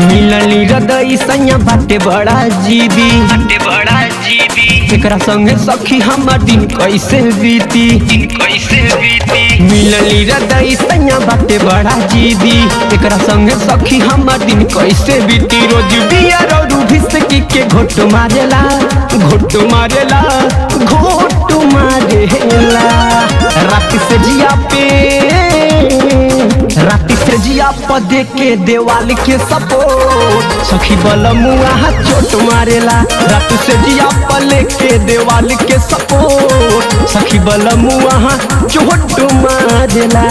मिलली हृदय सैया बाटे बड़ा जीदी बाटे बड़ा जीदी एकरा संगे सखी हमर दिन कैसे बीती दिन कैसे बीती मिलली हृदय सैया बाटे बड़ा जीदी एकरा संगे सखी हमर दिन कैसे बीती रोज बियर और भिसकी के घोट मारेला घोट मारेला घोट मारेला रात से जिया पे रात से जिया पदे के देवाल के सपोर्ट सखी बल मुआ चोट मारेला रात से जिया पले के देवाल के सपोर्ट सखी बल मुआ चोट मारेला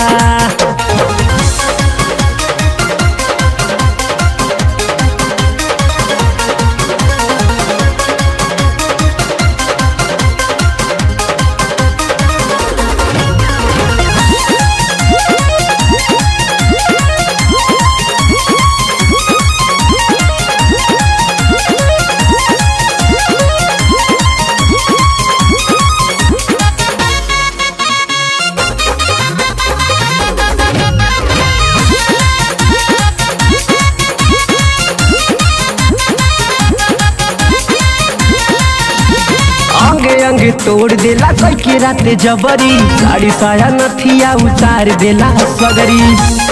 अंगे अंगे तोड़ देला कोई के राते जबरी साड़ी साया नथिया उतार देला सगरी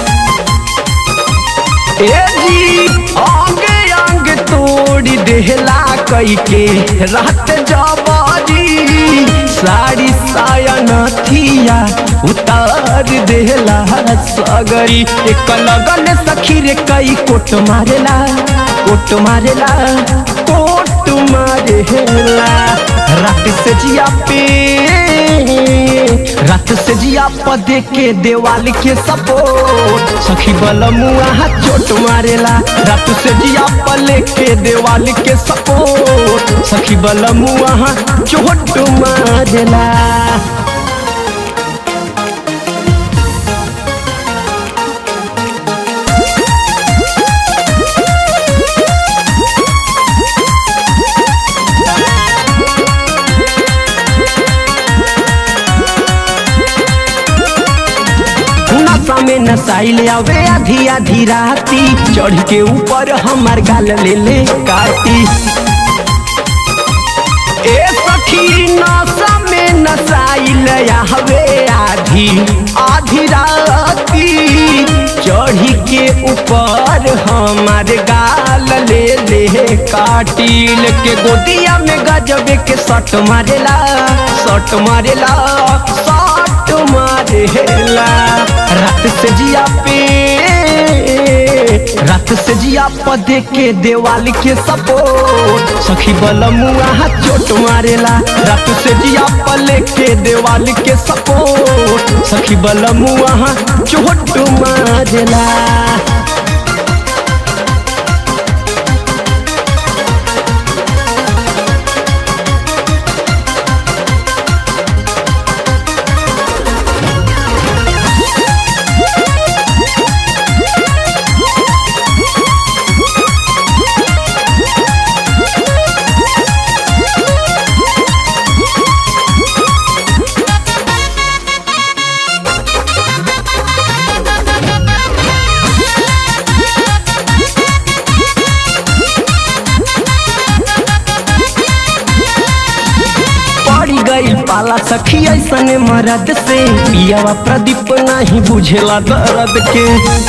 ए जी अंगे अंगे तोड़ देला कोई के रात जबरी साड़ी साया नथिया उतार देला सगरी एक लगन सखी रे कई कोट मारेला कोट मारेला कोट मारेला रात से जिया पे रात से जिया पदे के देवाल के सपोर्ट सखी बल मुआ चोट मारेला रात से जिया पले के देवाल के सपोर्ट सखी बल मुआ चोट मारेला नशा में नसाइल आवे आधी आधी राती चढ़ के ऊपर हमार गाल ले ले काटी ए सखी नशा में नसाइल आवे आधी आधी राती चढ़ी के ऊपर हमार गाल ले ले काटिल के गोदिया में गजबे के सट मारेला सट मारेला सट मारेला रात से जिया पे रात से जिया पदे के देवाल के सपोर्ट सखी बल मुआ चोट मारेला रात से जिया पले के देवाल के सपोर्ट सखी बल मुआ चोट मारेला पड़ी गई पाला सखी ऐसने मरद से पियावा प्रदीप नहीं बुझेला दर्द के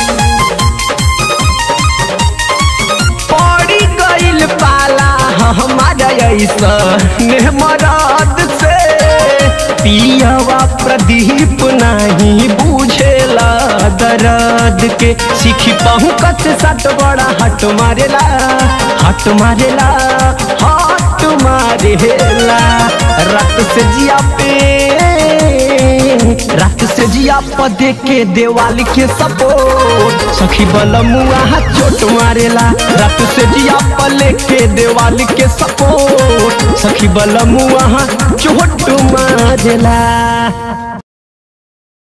पड़ी गईल पाला हमारा ऐसने मरद से पियावा प्रदीप नहीं बुझेला दर्द के सीखी पहू कत सट बड़ा हट मारेला हट मारेला हट मारेला रक्त से जिया पे रक्त से जिया पदे के देवाल के सपोर्ट सखी बल मुआ चोट मारेला रक्त से जिया पले के देवाल के सपोर्ट सखी बल मुआ चोट मारेला